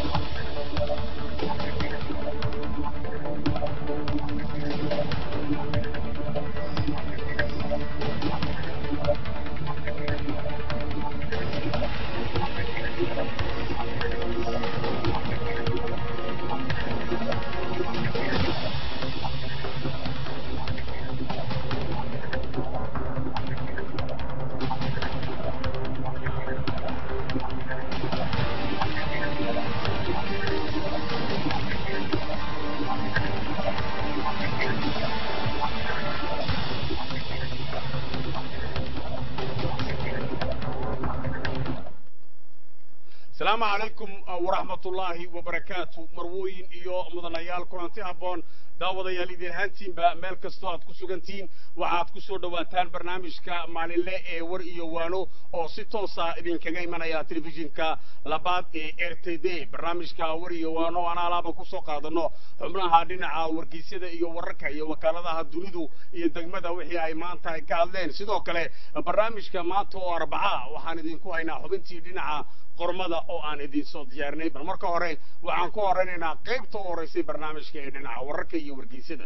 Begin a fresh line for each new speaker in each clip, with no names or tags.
asalaamu calaykum waraxmatullaahi wabarakaatu marwooyin iyo mudanayaal kulanti habboon daawadayaal idin ahaantiinba meel kastoo aad ku sugantihiin waxaad ku soo dhowaataan barnaamijka maalinle ee war iyo waano oo si toosa idinkaga imanaya telefishinka labaad ee r t d barnaamijka war iyo waano aan alaaba kusoo qaadano xubnaha dhinaca wargeysyada iyo wararka iyo wakaaladaha dunidu iyo degmada wixii ay maanta ay ka hadleen sidoo kale barnaamijka maanta oo arbaca waxaan idinku haynaa xubintii dhinaca qormada oo aan idin soo diyaarinay bal marka hore waxaan ku horeynaynaa qaybta u horeysay barnaamijka ee dhinaca wararka iyo wargeysyada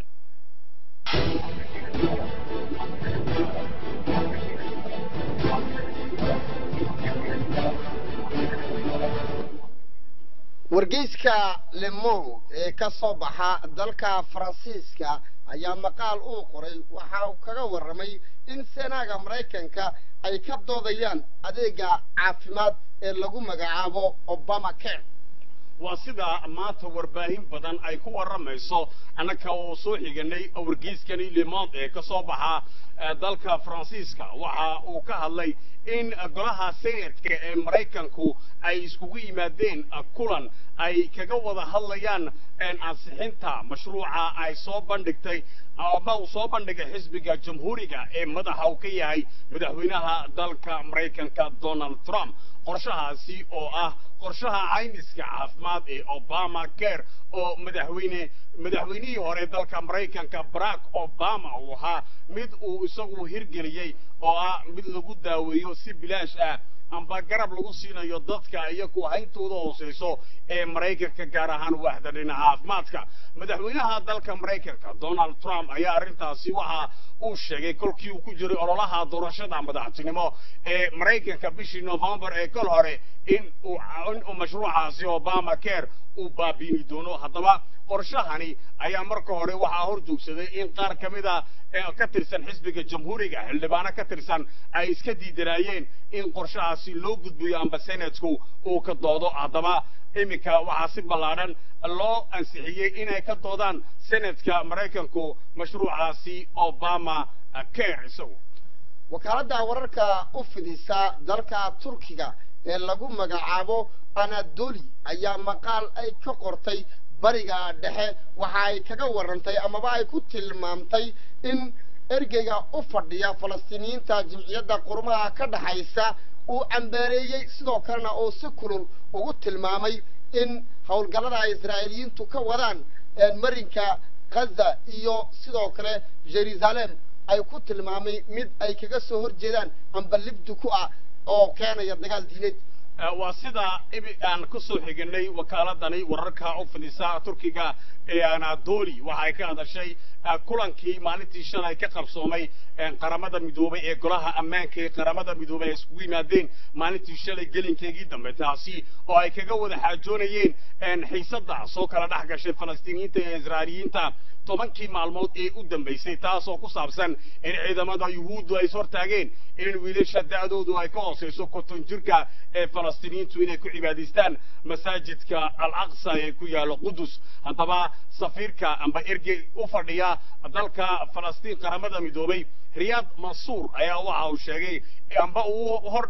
wargeyska lemon ee ka soo baxa dalka faransiiska ayaa maqaal uu qoray waxa uu kaga warramay in senaaga maraykanka ay ka doodayaan adeega caafimaad ee lagu magacaabo obama care
waa sida maanta warbaahin badan ay ku warramayso annaka oo soo xiganay wargeyskani lemond ee ka soo baxa dalka faransiiska waxa uu ka hadlay in golaha senatka ee maraykanku ay iskugu yimaadeen kulan ay kaga wada hadlayaan ansixinta mashruuca ay soo bandhigtay ama uu soo bandhigay xisbiga jamhuuriga ee madaxa uu ka yahay madaxweynaha dalka maraykanka donald trump qorshahaasi oo ah qorshaha caymiska caafimaad ee obama care oo madaxweyne madaxweynihii hore dalka maraykanka barack obama uu ahaa mid uu isagu hirgeliyey oo ah mid lagu daaweeyo si bilaash ah amba garab lagu siinayo dadka iyagu hayntooda hooseyso ee maraykanka gaar ahaan waaxda dhinaca caafimaadka madaxweynaha dalka maraykanka donald trump ayaa arrintaasi waxa uu sheegay kolkii uu ku jiray ololaha doorashada madaxtinimo ee maraykanka bishii novembar ee kol hore in uu in uu mashruucaasi obama care uu baabiini doono haddaba qorshahani ayaa marka hore waxaa hor joogsaday in qaar ka mid a ka tirsan xisbiga jamhuuriga xildhibaano ka tirsan ay iska diidanaayeen in qorshahaasi loo gudbiyo amba senatku uu ka doodo haddaba iminka waxaa si ballaadhan loo ansixiyey inay ka doodaan senatka maraykanku mashruucaasi obama care isagu
wakaaladda wararka u fidisa dalka turkiga ee lagu magacaabo anadoli ayaa maqaal ay ka qortay bariga dhexe waxa ay kaga warrantay amaba ay ku tilmaamtay in ergeyga u fadhiya falastiiniyiinta jimciyadda qurumaha ka dhaxaysa uu cambaareeyey sidoo kalena uu si kulul ugu tilmaamay in howlgallada ay israa'iiliyiintu ka wadaan marinka ghaza iyo sidoo kale jerusalem ay ku tilmaamay mid ay kaga soo horjeedaan amba libdi ku ah oo keenaya dagaal diineed
waa sida imi aan ku soo xiganay wakaaladani wararka u fidisa turkiga ee anadoli waxay ka hadashay kulankii maalintii shalay ka qabsoomay qaramada midoobay ee golaha ammaanka ee qaramada midoobay ay iskugu yimaadeen maalintii shalay gelinkeegii dambe taasi oo ay kaga wada xaajoonayeen xiisadda soo kala dhex gashay falastiiniyiinta iyo israa'iiliyiinta tobankii maalmood ee u dambaysay taasoo ku saabsan in ciidamada yuhuuddu ay ishortaageen in wiilasha da'doodu ay ka hooseyso konton jirka ee falastiiniyiintu inay ku cibaadaystaan masaajidka al aqsa ee ku yaalo qudus haddaba safiirka amba ergey u fadhiya dalka falastiin qaramada midoobay riyaad mansuur ayaa waxa uu sheegay amba uu hor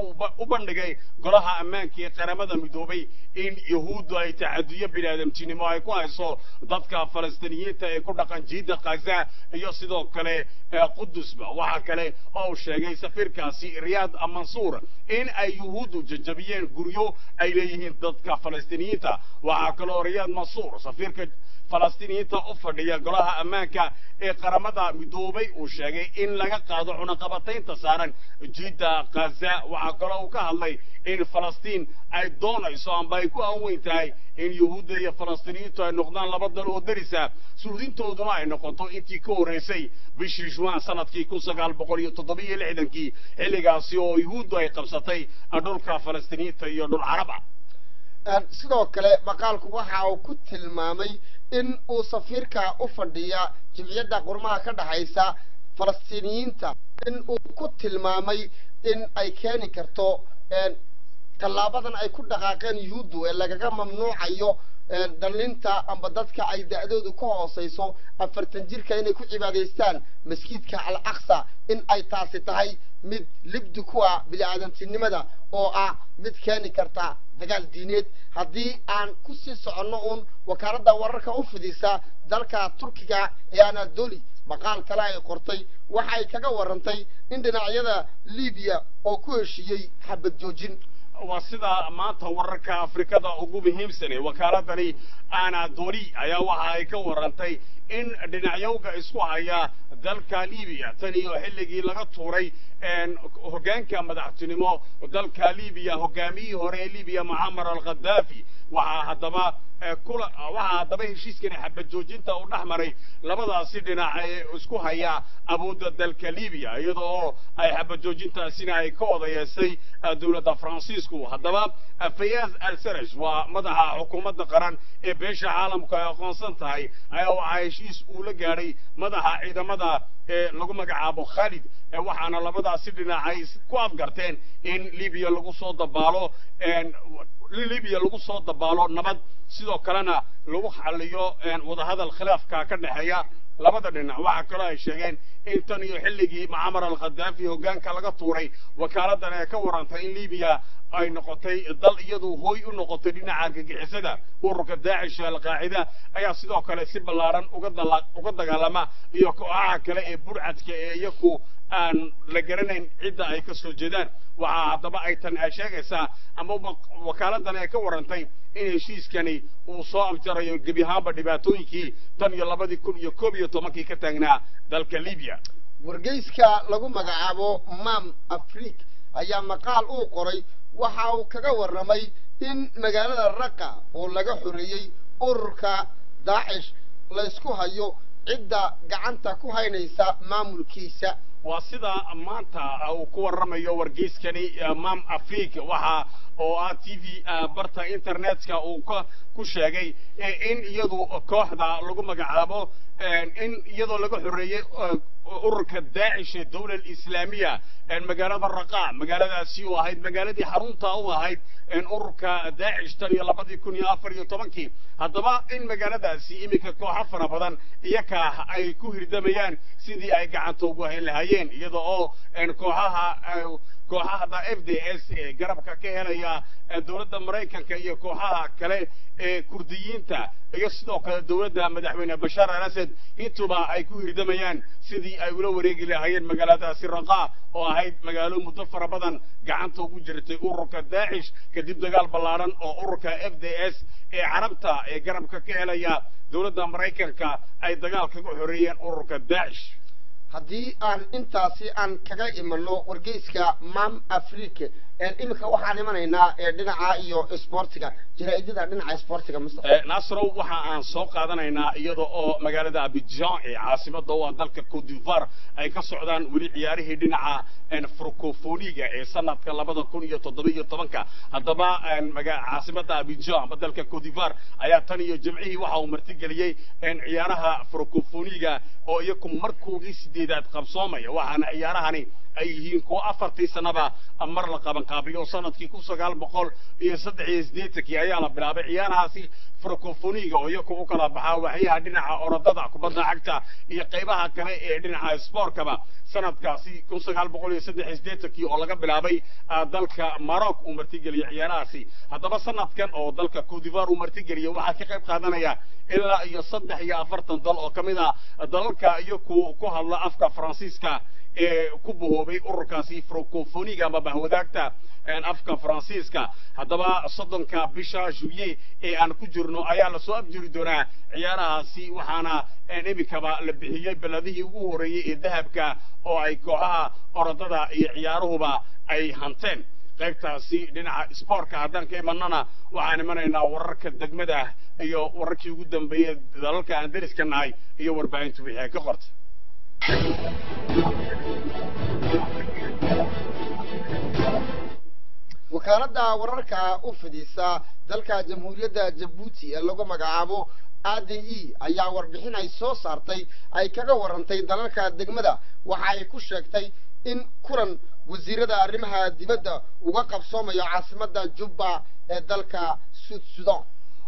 u bandhigay golaha ammaanka ee qaramada midoobay in yahuuddu ay tacaduyo biniaadamtinimo ay ku hayso dadka falastiiniyiinta ee ku dhaqan jiidda khaza iyo sidoo kale qudusba waxaa kale oo uu sheegay safiirkaasi riyaad mansuur in ay yuhuuddu jajabiyeen guryo ay leeyihiin dadka falastiiniyiinta waxaa kaloo riyaad mansuur safiirka falastiiniyiinta u fadhiya golaha ammaanka ee qaramada midoobay uu sheegay in laga qaado cunaqabataynta saaran jidda khaza waxaa kaloo uu ka hadlay in falastiin ay doonayso amba ay ku aanweyn tahay in yuhuudda iyo falastiiniyiintu ay noqdaan laba dal oo darisa suudintooduna ay noqoto intii ka horreysay bishii juwan sanadkii kun sagaal boqol iyo toddobiyo lixdankii xilligaasi oo yuhuuddu ay qabsatay dhulka falastiiniyiinta iyo dhul carab ah
sidoo kale maqaalku waxa uu ku tilmaamay in uu safiirka u fadhiya jimciyadda qurmaha ka dhexaysa falastiiniyiinta in uu ku tilmaamay in ay keeni karto tallaabadan ay ku dhaqaaqeen yuhuuddu ee lagaga mamnuucayo dhalinta amba dadka ay da-doodu ka hooseyso afartan jirka inay ku cibaadaystaan masjidka al aqsa in ay taasi tahay mid libdi ku ah bini-aadantinimada oo ah mid keeni karta dagaal diineed haddii aan kusii soconno uun wakaaladda wararka u fidisa dalka turkiga ee anadoli maqaal kale ay qortay waxa ay kaga warantay in dhinacyada libiya oo ku heshiiyey xabad joojin
waa sida maanta wararka afrikada ugu muhiimsane wakaaladani anadoli ayaa waxa ay ka warantay in dhinacyowga isku haya dalka libiya tan iyo xilligii laga tuuray hoggaanka madaxtinimo dalka libiya hoggaamiyihii hore ee libiya mucamar al khadaafi waxaa haddaba kula waxaa haddaba heshiiskani xabad joojinta uu dhex maray labadaasi dhinac ee isku haya awoodda dalka libiya iyada oo ay xabad joojintaasina ay ka odayeesay dowladda faransiisku haddaba fayaaz al saraj waa madaxa xukuumadda qaran ee beesha caalamku ay aqoonsan tahay ayaa waxaa heshiis uu la gaadhay madaxa ciidamada ee lagu magacaabo khalid waxaana labadaasi dhinac ay ku afgarteen in libiya lagu soo dabaalo libiya lagu soo dabaalo nabad sidoo kalena lagu xaliyo wadahadal khilaafka ka dhexeeya labada dhinac waxaa kaloo ay sheegeen in tan iyo xilligii mucamar al khadaafi hoggaanka laga tuuray wakaaladdan ee ka warantay in libiya ay noqotay dal iyadu hooy u noqotay dhinaca argagixisada ururka daacish alqaacida ayaa sidoo kale si ballaaran uga dagaalama iyo kooxaha kale ee burcadka ee iyaku aan la garanayn cidda ay ka soo jeedaan waxaa haddaba ay tan ay sheegaysaa ama wakaaladdan ay ka warantay in heshiiskani uu soo afjarayo gebi ahaanba dhibaatooyinkii tan iyo labadii kun iyo koob iyo tobankii ka taagnaa dalka libiya
wargeyska lagu magacaabo mam afrik ayaa maqaal uu qoray waxa uu kaga warramay in magaalada raqa oo laga xoreeyey ururka daacish laysku hayo cidda gacanta ku haynaysa maamulkiisa
waa sida maanta uu ku warramayo wargeyskani mam afrik waxa oo ah t v barta internetka uu ka ku sheegay in iyadu kooxda lagu magacaabo in iyadoo laga xoreeyey ururka daacish ee dawla islaamiya magaalada raqa magaaladaasi oo ahayd magaaladii xarunta u ahayd ururka daacish tan iyo labadii kun iyo afar iyo tobankii haddaba in magaaladaasi iminka kooxo fara badan iyaka ay ku hirdamayaan sidii ay gacanta ugu hayn lahaayeen iyada oo kooxaha kooxahada f d s ee garabka ka helaya dowladda maraykanka iyo kooxaha kale ee kurdiyiinta iyo sidoo kale dowladda madaxweyne bashaar al asad intuba ay ku hirdamayaan sidii ay ula wareegi lahaayeen magaaladaasi raqa oo ahayd magaalo muddo fara badan gacanta ugu jirtay ururka daacish kadib dagaal ballaaran oo ururka f d s ee carabta ee garabka ka helaya dowladda maraykanka ay dagaal kaga xoreeyeen ururka daacish
haddii aan intaasi aan kaga imano wargeyska mam africa iminka waxaan imanaynaa dhinaca iyo sportiga jaraa'idada dhinaca sportiga mustafa
nasrow waxa aan soo qaadanaynaa iyada oo magaalada abidjan ee caasimada u ah dalka cote d'ivoire ay ka socdaan weli ciyaarihii dhinaca francofoniga ee sanadka labada kun iyo toddoba iyo tobanka haddaba caasimada abidjan ama dalka cote d'ivoire ayaa tan iyo jimcihii waxa uu martigeliyey ciyaaraha francofoniga oo iyaku markoodii sideedaad qabsoomaya waxaana ciyaarahani ay yihiin kuwa afartii sanaba mar la qabanqaabiyo sanadkii kun sagaal boqol iyo saddex iyo siddeetankii ayaa la bilaabay ciyaarahaasi francofoniga oo iyaku u kala baxaa waxyaha dhinaca orodada kubadda cagta iyo qaybaha kale ee dhinaca sportkaba sanadkaasi kun sagaal boqol iyo saddex iyo siddeetankii oo laga bilaabay dalka maroc uu martigeliyey ciyaarahaasi haddaba sanadkan oo dalka cote d'ivoire uu martigeliyey waxaa ka qayb qaadanaya ilaa iyo saddex iyo afartan dal oo ka mid ah dalalka iyaku ku hadla afka faransiiska ee ku bahoobay ururkaasi francofoniga ama bahwadaagta afka faransiiska haddaba soddonka bisha juye ee aan ku jirno ayaa lasoo abjiri doonaa ciyaarahaasi waxaana imikaba la bixiyey beladihii ugu horreeyey ee dahabka oo ay kooxaha orodada iyo ciyaaruhuba ay hanteen qaybtaasi dhinaca sportka haddaan ka imanana waxaan imanaynaa wararka degmada iyo wararkii ugu dambeeyey dalalka aan deriska nahay iyo warbaahintu wixii ay ka qortay
wakaaladda wararka u fidisa dalka jamhuuriyadda jabuuti ee lagu magacaabo a d e ayaa warbixin ay soo saartay ay kaga warantay dalalka degmada waxa ay ku sheegtay in kulan wasiirada arrimaha dibadda uga qabsoomayo caasimadda jubba ee dalka sud sudan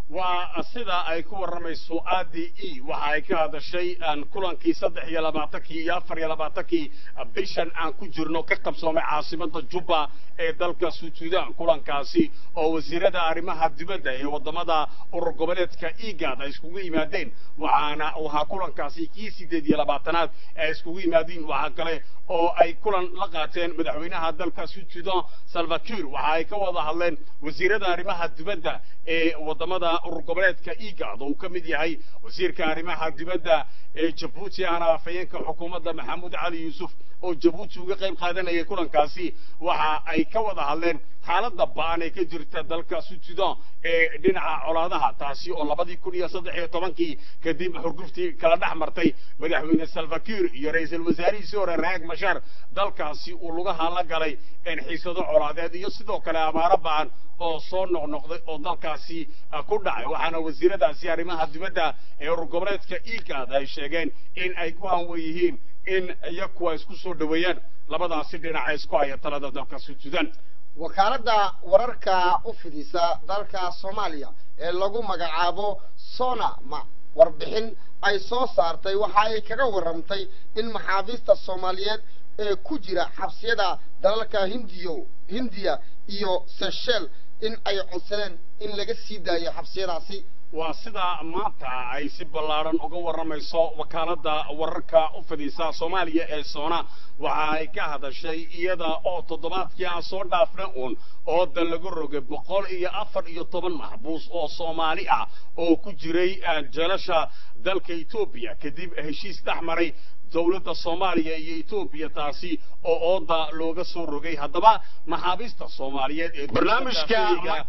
waa sida ay ku warramayso a d e waxa ay ka hadashay kulankii saddex iyo labaatankii iyo afar iyo labaatankii bishan aan ku jirno ka qabsoomay caasimadda jubba ee dalka sud sudan kulankaasi oo wasiirada arrimaha dibadda ee waddamada urur goboleedka igad ay iskugu yimaadeen waxaana waxaa kulankaasi kii sideed iyo labaatanaad ay iskugu yimaadeen waxaa kale oo ay kulan la qaateen madaxweynaha dalka sud sudan salvakir waxa ay ka wada hadleen wasiirada arrimaha dibadda ee waddamada urur goboleedka igad oo uu ka mid yahay wasiirka arrimaha dibadda ee jabuuti ahna afhayeenka xukuumadda maxamuud cali yuusuf oo jabuuti uga qayb qaadanayay kulankaasi waxa ay ka wada hadleen xaaladda ba'an ee ka jirta dalka sud sudan ee dhinaca colaadaha taasi oo labadii kun iyo saddex iyo tobankii kadib xurguftii kala dhex martay madaxweyne salvakir iyo ra-iisul wasaarihiisii hore raag mashar dalkaasi uu lugaha la galay xiisado colaadeed iyo sidoo kale abaaro ba'an oo soo noqnoqday oo dalkaasi ku dhacay waxaana wasiiradaasi arrimaha dibadda ee urur goboleedka igad ay sheegeen in ay ku hanwen yihiin in iyaku ay isku soo dhoweeyaan labadaasi dhinaca isku haya talada dalka sud sudan
wakaaladda wararka u fidisa dalka soomaaliya ee lagu magacaabo sonama warbixin ay soo saartay waxa ay kaga warramtay in maxaabiista soomaaliyeed ee ku jira xabsiyada dalalka hindiyo hindiya iyo seshel in ay codsadeen in laga sii daayo xabsiyadaasi
waa sida maanta ay si ballaaran uga warramayso wakaaladda wararka u fidisa soomaaliya ee soona waxa ay ka hadashay iyada oo toddobaadkii aan soo dhaafna uun oodan laga rogay boqol iyo afar iyo toban maxbuus oo soomaali ah oo ku jiray jeelasha dalka etoobiya kadib heshiis dhex maray dowladda soomaaliya iyo etoobiya taasi oo ooda looga soo rogay haddaba maxaabiista soomaaliyeed ee barnaamijka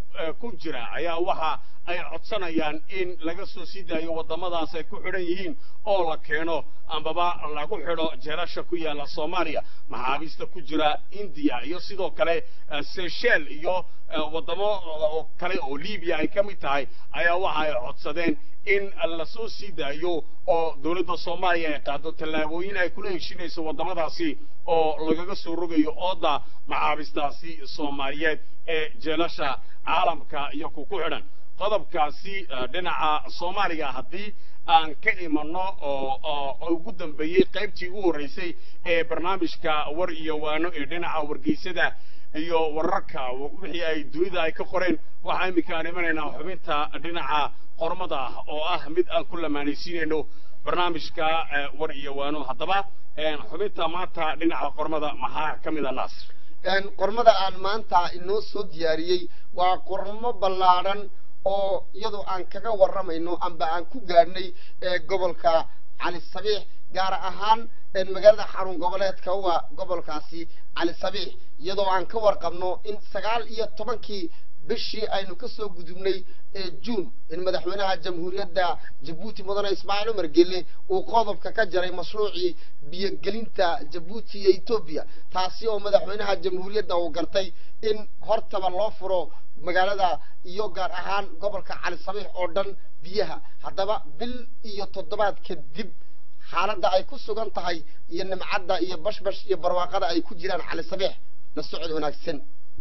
ku jira ayaa waxa ay codsanayaan in laga soo sii daayo waddamadaas ay ku xidhan yihiin oo la keeno ambaba lagu xidho jeelasha ku yaalla soomaaliya maxaabiista ku jira indiya iyo sidoo kale seychel iyo waddamo kale oo libiya ay ka mid tahay ayaa waxa ay codsadeen in lasoo sii daayo oo dowladda soomaaliya ay qaado tallaabooyin ay kula heshinayso waddamadaasi oo lagaga soo rogayo ooda maxaabistaasi soomaaliyeed ee jeelasha caalamka iyo ku ku xidhan qodobkaasi dhinaca soomaaliya haddii aan ka imanno oo ugu dambeeyey qaybtii ugu horreysay ee barnaamijka war iyo waano ee dhinaca wargeysada iyo wararka wixii ay dunida ay ka qoreen waxaa iminka aan imanaynaa xubinta dhinaca qormada ah oo ah mid aan ku lamaanaysiinayno barnaamijka war iyo waano haddaba xubinta maanta dhinaca qormada maxaa ka mid a naasir
qormada aan maanta inoo soo diyaariyey waa qormo ballaadhan oo iyadoo aan kaga warramayno amba aan ku gaadhnay gobolka cali sabiix gaar ahaan magaalada xarun goboleedka waa gobolkaasi cali sabiix iyadoo aan ka warqabno in sagaal iyo tobankii bishii aynu ka soo gudubnay ee juun in madaxweynaha jamhuuriyadda jabuuti mudane ismaaciil cumar gelle uu qodobka ka jaray mashruucii biyogelinta jabuuti iyo etoobiya taasi oo madaxweynaha jamhuuriyadda uu gartay in hortaba loo furo magaalada iyo gaar ahaan gobolka cali sabiix oo dhan biyaha haddaba bil iyo toddobaad kadib xaaladda ay ku sugan tahay iyo nimcadda iyo bashbash iyo barwaaqada ay ku jiraan cali sabiix la socod wanaagsan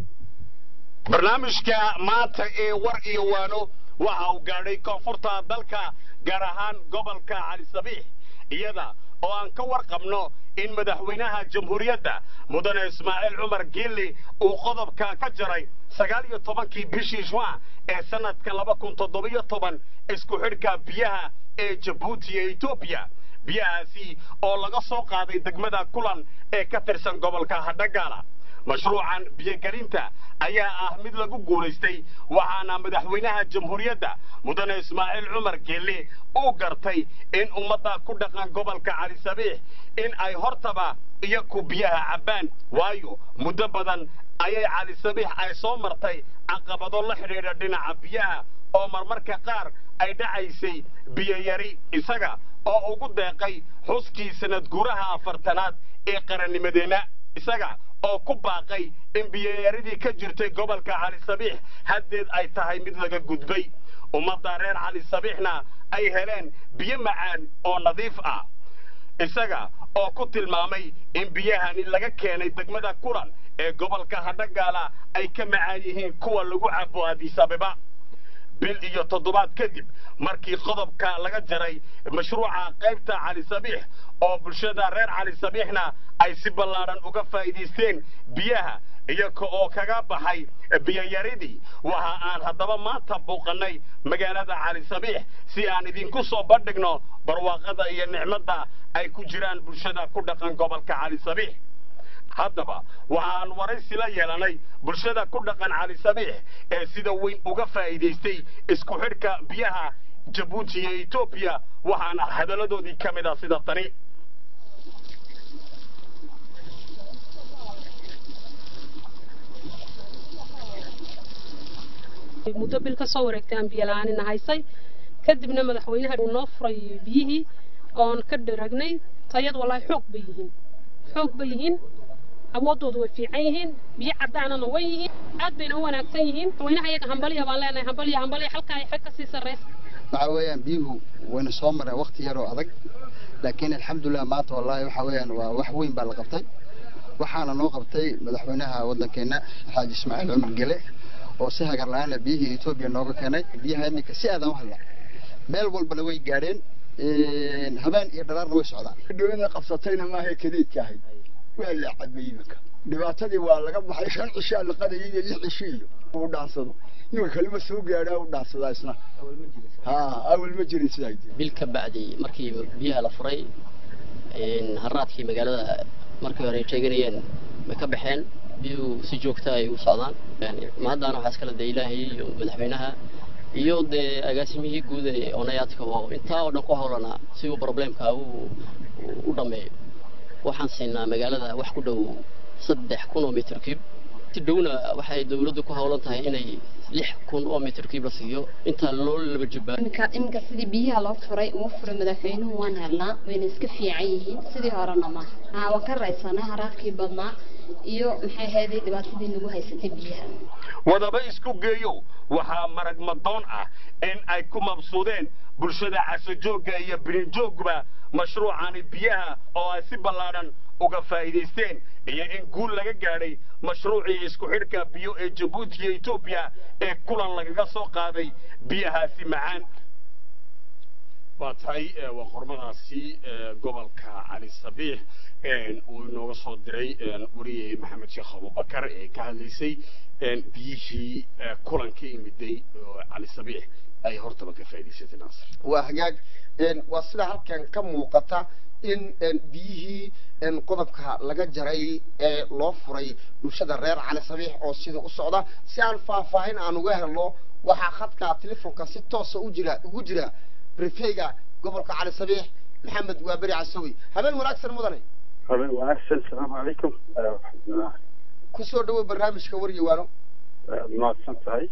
barnaamijka maanta ee war iyo waano waxa uu gaadhay koonfurta dalka gaar ahaan gobolka cali sabiix iyada oo aan ka warqabno in madaxweynaha jamhuuriyadda mudane ismaaciil cumar geelle uu qodobka ka jaray sagaal iyo tobankii bishii juan ee sanadka laba kun toddobiyo toban isku xidhka biyaha ee jabuuti iyo etoobiya biyahaasi oo laga soo qaaday degmada kulan ee ka tirsan gobolka hadhagaala mashruucan biyogelinta ayaa ah mid lagu guulaystay waxaana madaxweynaha jamhuuriyadda mudane ismaaciil cumar geelle uu gartay in ummadda ku dhaqan gobolka cali sabiix in ay hortaba iyaku biyaha cabbaan waayo muddo badan ayay cali sabiix ay soo martay caqabado la xidhiidha dhinaca biyaha oo marmarka qaar ay dhacaysay biyoyari isaga oo ugu deeqay xuskii sanad guuraha afartanaad ee qarannimadeenna isaga oo ku baaqay in biyoyaridii ka jirtay gobolka cali sabiix haddeed ay tahay mid laga gudbay ummadda reer cali sabiixna ay heleen biyo macaan oo nadiif ah isaga oo ku tilmaamay in biyahani laga keenay degmada kulan ee gobolka hadhagaala ay ka macaan yihiin kuwa lagu cabo adisabeba bil iyo toddobaad kadib markii qodobka laga jaray mashruuca qaybta cali sabiix oo bulshada reer cali sabiixna ay si ballaadhan uga faa'iidaysteen biyaha iyaga oo kaga baxay biyoyaridii waxa aan haddaba maanta buuqannay magaalada cali sabiix si aan idinku soo bandhigno barwaaqada iyo nicmadda ay ku jiraan bulshada ku dhaqan gobolka cali sabiix haddaba waxaan waraysi la yeelanay bulshada ku dhaqan cali sabiix ee sida weyn uga faa'iidaystay isku xidhka biyaha jabuuti iyo etoobiya waxaana hadalladoodii ka mid ah sida tani
muddo bil ka soo wareegtay aan biyo la-aanina haysay kadibna madaxweynaha uu noo furay biyihii oon ka dharagnay tayad wallaahi xoog bay yihiin xoog bay yihiin awoodoodu way fiican yihiin biyo caddaanana way yihiin aad bayna u wanaagsan yihiin madaxweynaha iyaga hambaliya baan leenahay hambaliya hambaliya halkaa ay xag ka sii sarraysa
waxa weeyaan biyuhu wayna soo mareen waqti yar oo adag laakiin alxamdulilah maanta wallaahi waxa weeyaan waa wax weyn baa la qabtay waxaana noo qabtay madaxweynaha waddankeena xaaji ismaaciil cumar gele oo si hagar la-aana biyihii etoobiya nooga keenay biyaha iminka si aadan u hadla meel walbana way gaadheen habeen iyo dhalaarna way socdaan
dhawada qabsatayna maaha kadiidka ahayd waa la cabay iminka dhibaatadii waa laga baxay shan cishaa la qadayay iyo lix cisho iyo uu dhaansado iminka kalima soo gaadhaa u dhaansadaa isna ha awal ma jirin sidaa
bil ka bacdi markii biyaha la furay haraadkii magaalada markii hore ay sheeganayeen bay ka baxeen biyuhu si joogta ay u socdaan mahaddaana waxaa iskala dee ilaahay iyo madaxweynaha iyo dee agaasimihii guud ee onayaadka oo intaa oo dhan ku howlanaa si uu problemka uu u dhammeeyo waxaan siinaa magaalada wax ku dhow saddex kun oo mitir cube si dhowna waxay dawladdu ku howlan tahay inay lix kun oo mitir cube la siiyo intaa loo laba jabaa
iminka iminka sidii biyaha loo furay uu furay madaxweynuhu waan helnaa wayna iska fiican yihiin sidii horena ma aa waan ka raysanaa haraadkii badnaa iyo maxay ahaydey dhibaatadii nagu haysatay biyaha
wadaba isku geeyo waxaa marag madoon ah in ay ku mabsuudeen bulshada casojoogga iyo birinjoogba mashruucani biyaha oo ay si ballaadhan uga faa'iidaysteen iyo in guul laga gaadhay mashruucii isku xidhka biyo ee jabuuti iyo etoobiya ee kulan lagaga soo qaaday biyahaasi macaan waa tahay waa qormadaasi gobolka cali sabiix uu inooga soo diray wariye maxamed sheekh abubakar ee ka hadlaysay biyihii kulanka imiday oo cali sabiix ay hortaba ka faa'iidaysatay naasir
waa hagaag waa sida halkan ka muuqata in biyihii qodobka laga jaray ee loo furay bulshada reer cali sabiix oo sida u socda si aan faahfaahin aan uga helno waxaa khadka telefoonka si toosa u jira ugu jira rifeyga gobolka cali sabiix maxamed waaberi casawi habeen wanaagsan mudane
habeen wanaagsan asalaamu calaykum
kusoo dhawow barnaamijka waryawaano
waad mahadsan tahay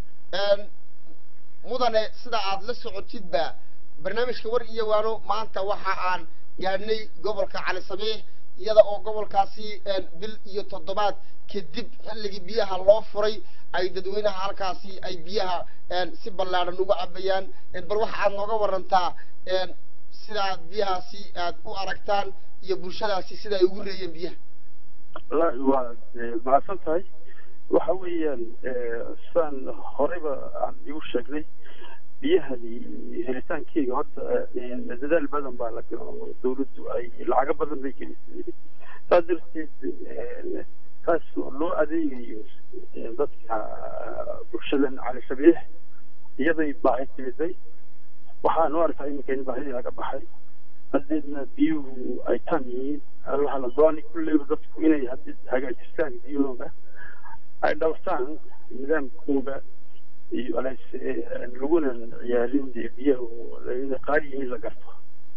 mudane sida aad la socotidba barnaamijka war iyo waano maanta waxa aan gaadhnay gobolka cali sabiix iyada oo gobolkaasi bil iyo toddobaad kadib xilligii biyaha loo furay ay dadweynaha halkaasi ay biyaha si ballaadhan uga cabayaan bal waxa aad nooga warantaa sidaad biyahaasi aad u aragtaan iyo bulshadaasi sida ay ugu reeyeen biyaha
wallahi waad mahadsan tahay waxa weeyaan sidaan horeyba aan igu sheegnay biyahani helitaankeyga horta dadaal badan baa la galo dawladdu ay lacago badan bay gelisay saas darteed taas loo adeegayo dadka bulshadan cali sabiix iyaday baahi timiday waxaan u arkaa iminka in baahidii laga baxay haddeedna biyuhu ay tam yihiin waxaa la doonay kulleyba dadku inay haddii hagaajistaan biyahooda ay dhowrtaan nidaamkooda iyo alays laguna ciyaarin dee biyahu inay qaali yihiin la garto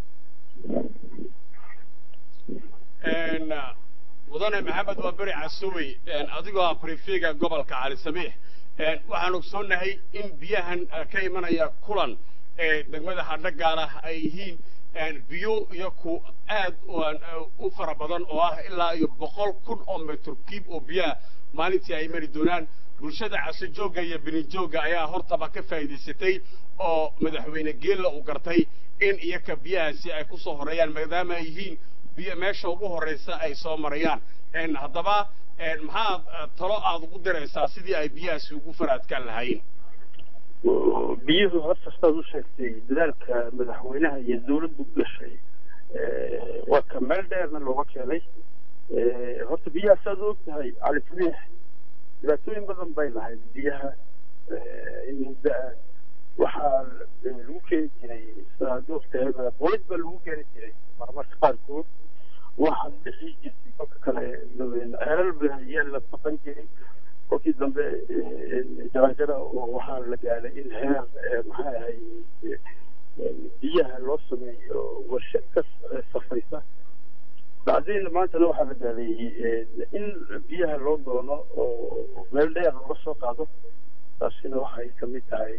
mudane maxamed waa beri casowey adigoo ah brifega gobolka cali sabiix waxaan ogsoonahay in biyahan ka imanaya kulan ee degmada hadhagaal ah ay yihiin biyo iyo ku aad u fara badan oo ah ilaa iyo boqol kun oo metr kiib oo biyaha maalintii ay mari doonaan bulshada casojooga iyo benijooga ayaa hortaba ka faa'iidaysatay oo madaxweyne geella uu gartay in iyaka biyahaasi ay ku soo horeeyaan maadaama ay yihiin biyo meesha ugu horreysa ay soo marayaan haddaba maxaad talo aada ugu diraysaa sidii ay biyahaasi ugu faraadkaan lahaayeen
biyuhu horta sidaad u sheegtay dadaalka madaxweynaha iyo dawladdu gashay waa ka meel dheerna looga keenay horta biyaha sidaad u ogtahay cali sabiix dhibaatooyin badan bay lahayd biyaha in muddo ah waxaa lagu keeni jiray sidaad ogtahay bolid baa lagu keeni jiray marmarka qaarkood waxaad bixi jirtay kolka kale ceelal ayaa la baqan jiray kolkii dambe jarajara oo waxaa la gaadhay in heer maxaa ahay biyaha loo sameeyo warshad ka safaysa bacdeen maantana waxaa la gaadhay in biyaha loo doono oo meel dheer looga soo qaado taasina waxay kamid tahay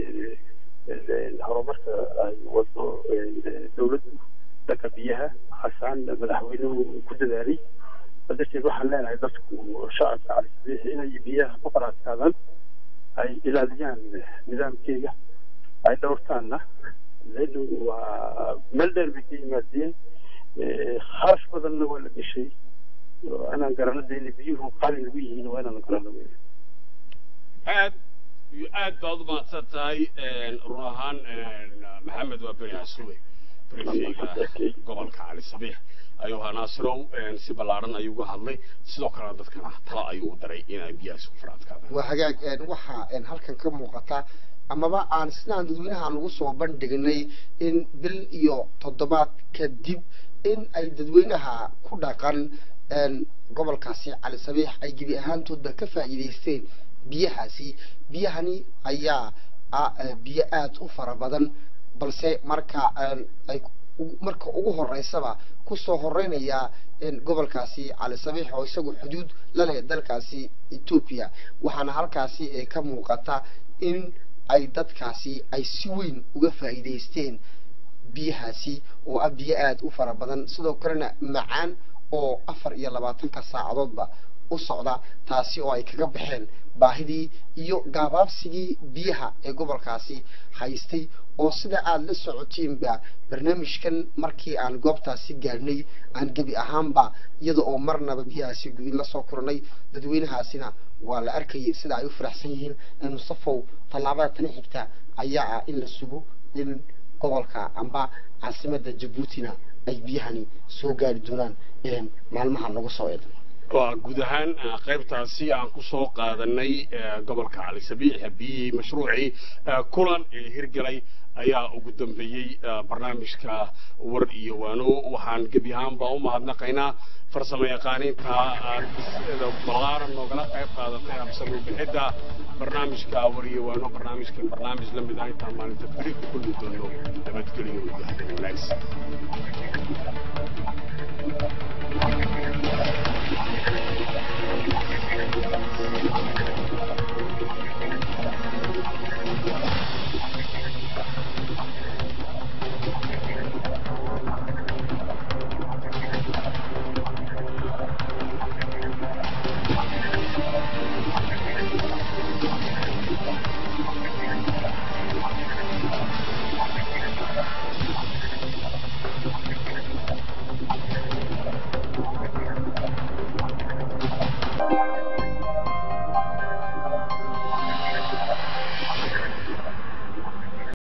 horumarka ay wado dawladdu dhanka biyaha xasaan madaxweynuhu ku dadaalay darteed waxaan leenahay dadku shacabka cali sabiix inay biyaha ku qaraadkaadaan ay ilaaliyaan nidaamkeega ay dhowrtaanna leenu waa meel dheer bay ka yimaadeen kharash badanna waa la geshay inaan garano de inay biyuhu qaali lagu yihiin waa inaan garano
aad iyo aad baad u mahadsan tahay run ahaan maxamed waa beri casuwe brifega gobolka cali sabiix ayuu ahaa naasirow si ballaaran ayuu uga hadlay sidoo kalena dadkana talo ayuu u daray inay biyahaasi ku faraadkaadaan
waa hagaag waxaa halkan ka muuqata amaba aan sidaan dadweynahaan ugu soo bandhignay in bil iyo toddobaad kadib in ay dadweynaha ku dhaqan gobolkaasi cali sabiix ay gebi ahaantoodba ka faa'iidaysteen biyahaasi biyahani ayaa biyo aada u fara badan balse marka ay marka ugu horeysaba kusoo horeynaya gobolkaasi cali sabiix oo isagu xuduud la leh dalkaasi etoobiya waxaana halkaasi ka muuqata in ay dadkaasi ay si weyn uga faa'iidaysteen biyahaasi oo ah biyo aada u fara badan sidoo kalena macaan oo afar iyo labaatanka saacadoodba u socda taasi oo ay kaga baxeen baahidii iyo gaabaabsigii biyaha ee gobolkaasi haystay oo sida aada la socotiinba barnaamijkan markii aan goobtaasi gaadhnay aan gebi ahaanba iyada oo marnaba biyahaasi guin lasoo koranay dadweynahaasina waa la arkayay sida ay u faraxsan yihiin mustafow tallaabada tani xigta ayaa ah in la sugo in gobolka amba caasimada jabuutina ay biyahani soo gaari doonaan maalmaha nagu soo eedan
waa guud ahaan qaybtaasi aan ku soo qaadanay gobolka cali sabiix biyihii mashruucii kulan ee hirgelay ayaa ugu dambeeyey barnaamijka war iyo waano waxaan gebi ahaanba u mahadnaqaynaa farsamo yaqaaniinta balaaran noogala qayb qaadatay habsami bixidda barnaamijka war iyo waano barnaamijkan barnaamij la mid ah intaan maalinta beri ku kulmi doono nabadgelyo iyo hadin wanaagsan